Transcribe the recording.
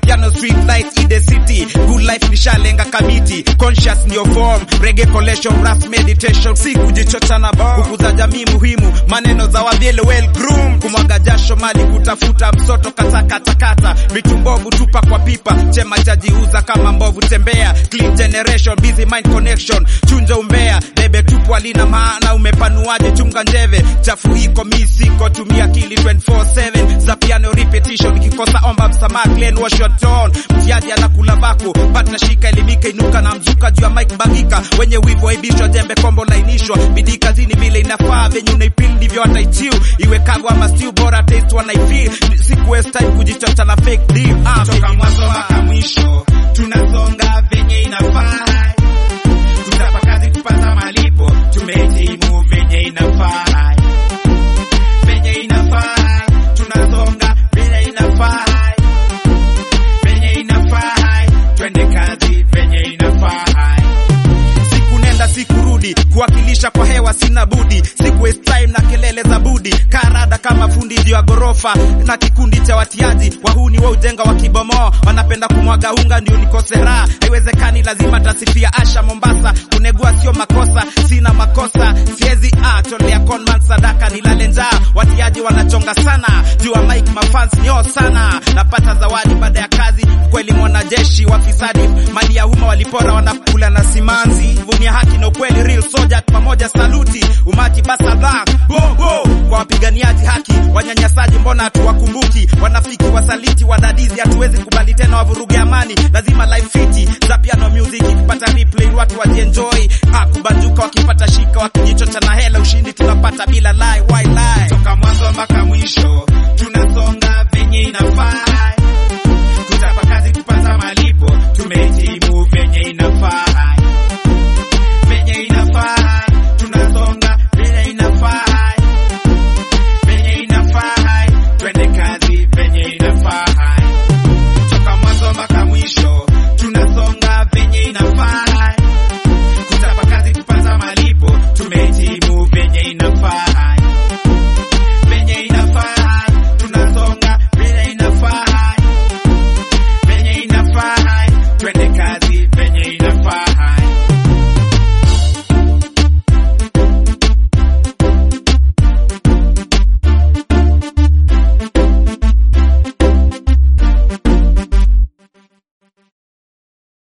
piano street light in the city good life nishalenga kamiti conscious ndio form reggae collection rap meditation si kujichocha na bomb kukuza jamii muhimu maneno za wavyele well groomed kumwaga jasho mali kutafuta msoto katakatakata vitu mbovu tupa kwa pipa chema chajiuza kama mbovu tembea clean generation busy mind connection chunja umbea bebe tupu alina maana umepanuaje chunga njeve chafu hiko mi siko tumia akili 24/7 za piano repetition kikosa omba msamaha clean wash your tone mtiaji anakula vako pata shika elimika inuka na mzuka juu ya mic bagika wenye wivu aibishwa jembe kombo lainishwa bidii kazini vile inafaa venye unaipil ndivyo wataichiu iwe kago ama stew bora taste wanaifeel siku waste time kujichocha na fake deal ah, toka mwanzo mpaka mwisho tunasonga venye inafaa tutapa kazi kupata malipo tumehitimu venye inafaa venye inafaa tunasonga venye inafaa venye inafaa twende kazi venye inafaa siku nenda siku rudi kuwakilisha kwa hewa sina budi siku waste time na kelele za budi karada kama fundi juu ya gorofa na kikundi cha watiaji wahuni wa ujenga wa kibomoa wanapenda kumwaga unga ndio nikose raha haiwezekani lazima tasifia asha mombasa kunegua sio makosa sina makosa siezi ah, tolea conman sadaka nilale njaa watiaji wanachonga sana juu ya mike mafans nyo sana napata zawadi baada ya kazi kweli mwanajeshi wafisadi mali ya umma walipora wanakula na simanzi vumia haki na ukweli real soldier pamoja saluti umati basa black bo bo kwa wapiganiaji haki wanyanyasaji mbona hatuwakumbuki wanafiki wasaliti wadadizi hatuwezi kubali tena wavuruge amani lazima life fiti za piano music ikipata replay watu wajienjoy ah, kubanjuka wakipata shika wakijichocha na hela ushindi tunapata bila lie why lie toka mwanzo mpaka mwisho